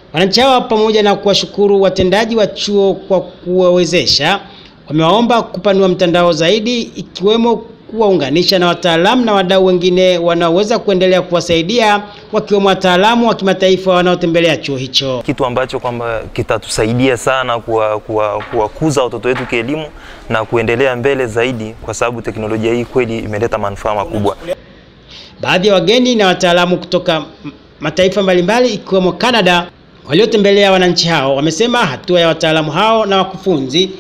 Wananchi hawa pamoja na kuwashukuru watendaji wa chuo kwa kuwawezesha, wamewaomba kupanua mtandao zaidi, ikiwemo kuwaunganisha na wataalamu na wadau wengine wanaoweza kuendelea kuwasaidia, wakiwemo wataalamu wa kimataifa wanaotembelea chuo hicho. kitu ambacho kwamba kitatusaidia sana kuwakuza kuwa, kuwakuza watoto wetu kielimu na kuendelea mbele zaidi, kwa sababu teknolojia hii kweli imeleta manufaa makubwa. Baadhi ya wageni na wataalamu kutoka m- mataifa mbalimbali ikiwemo Canada waliotembelea wananchi hao wamesema hatua ya wataalamu hao na wakufunzi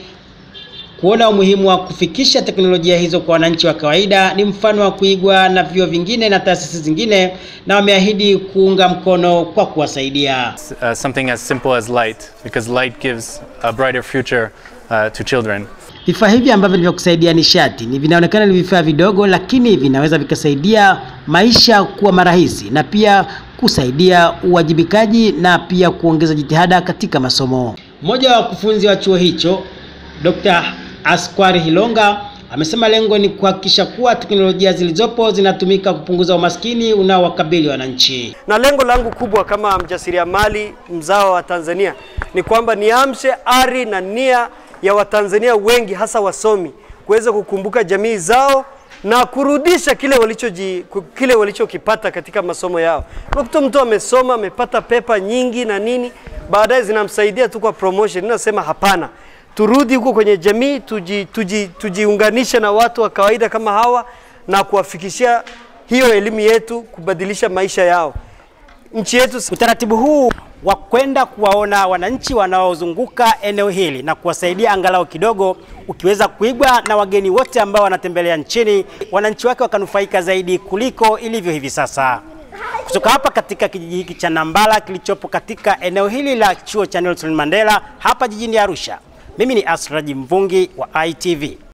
kuona umuhimu wa kufikisha teknolojia hizo kwa wananchi wa kawaida ni mfano wa kuigwa na vyuo vingine na taasisi zingine, na wameahidi kuunga mkono kwa kuwasaidia. uh, something as simple as light, because light gives a brighter future uh, to children. Vifaa hivi ambavyo ni vya kusaidia nishati ni vinaonekana ni vifaa vidogo, lakini vinaweza vikasaidia maisha kuwa marahisi na pia kusaidia uwajibikaji na pia kuongeza jitihada katika masomo. Mmoja wa wakufunzi wa chuo hicho Dr. Askwari Hilonga amesema lengo ni kuhakikisha kuwa teknolojia zilizopo zinatumika kupunguza umaskini unaowakabili wananchi. na lengo langu kubwa kama mjasiriamali mzao wa Tanzania ni kwamba niamshe ari na nia ya Watanzania wengi hasa wasomi kuweza kukumbuka jamii zao na kurudisha kile walichoji ku- kile walichokipata katika masomo yao. Unakuta mtu amesoma amepata pepa nyingi na nini, baadaye zinamsaidia tu kwa promotion. Ninasema hapana, turudi huko kwenye jamii, tuji, tuji, tujiunganishe na watu wa kawaida kama hawa na kuwafikishia hiyo elimu yetu, kubadilisha maisha yao. Nchi yetu Utaratibu huu wa kwenda kuwaona wananchi wanaozunguka eneo hili na kuwasaidia angalau kidogo, ukiweza kuigwa na wageni wote ambao wanatembelea nchini, wananchi wake wakanufaika zaidi kuliko ilivyo hivi sasa. Kutoka hapa katika kijiji hiki cha Nambala kilichopo katika eneo hili la chuo cha Nelson Mandela hapa jijini Arusha, mimi ni Asraji Mvungi wa ITV.